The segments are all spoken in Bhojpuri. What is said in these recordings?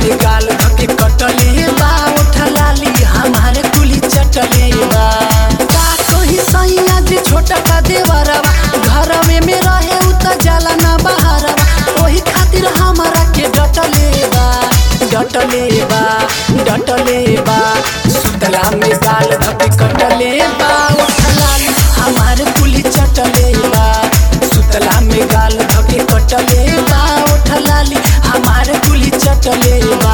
में गाल धके कटले बा उठा लाली हमारे कुली चटले बा का कही सैया जी छोटा का देवरवा घरवे में रहे उ त जाला ना बहारवा ओही खातिर हमारा के डटले बा डटले बा डटले बा सुतला में गाल धके कटले बा उठा लाली हमारे कुली चटले बा सुतला में गाल धके कटले बा उठा लाली हमारे कुली चटले बा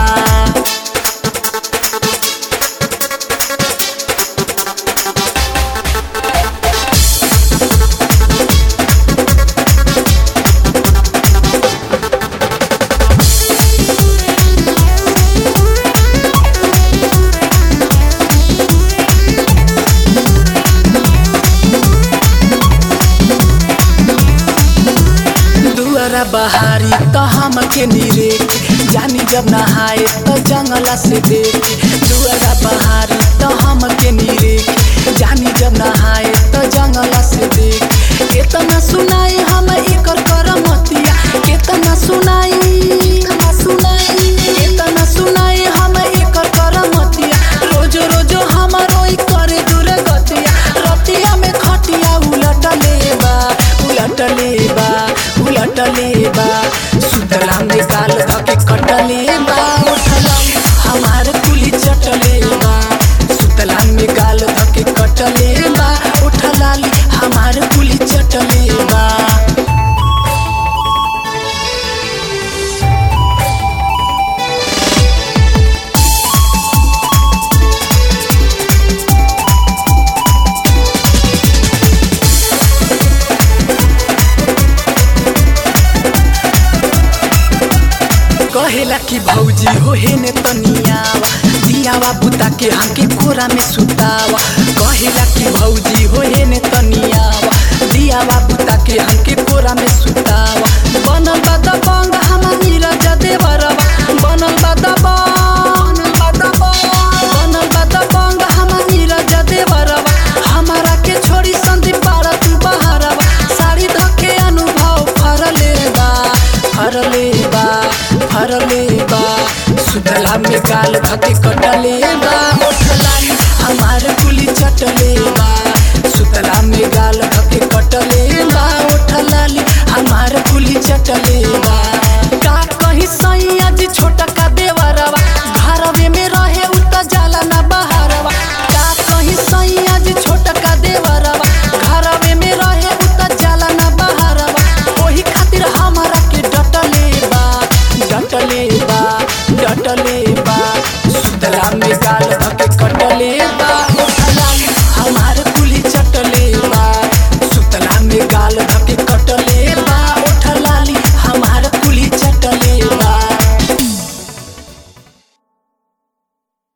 दुआरा बहारी त हमके निरे जानी जब नहाए त जंगला से देख दुआरा बहारी त हमके निरे जानी जब नहाए त जंगला से देख केतना सुनाई हम एकर करमतिया केतना सुनाई केतना सुनाई केतना सुनाई हम एकर करमतिया रोज रोज हमरो ई करे दुर्गतिया रतिया में खटिया उलटले बा उलटले बा उलटले बा सुतला में गाल धके कटले बा उठला हमार कुली चटले बा सुतला में गाल धके कटले बा उठला हमार कुली चटले बा कहेला कि भौजी हो हे ने तनियावा दियावा बुता के हमके कोरा में सुतावा कहेला कि भौजी हो हे ने तनियावा दियावा बुता के हमके कोरा में सुतावा बनल बा दबंग हमर नीरज देवरवा बनल बा दबंग बनल बा दबंग हमर नीरज देवरवा हमारा के छोड़ी संदीप बारा तू बहारवा साड़ी धके अनुभव फरले बा फरले बा फरले बा सुतला में गाल धके कटले बा उठलानी हमार कुली चटले बा सुतला में गाल धके कटले बा उठलाली हमार कुली चटले बा का कहीं सैया जी छोटा का देवरवा घरवे में रहे उ त जाला ना बहारवा का कहीं सैया जी छोटा का देवरवा घरवे में रहे उ त जाला ना बहारवा ओही खातिर हमारा के डटले बा डटले बा डटले बा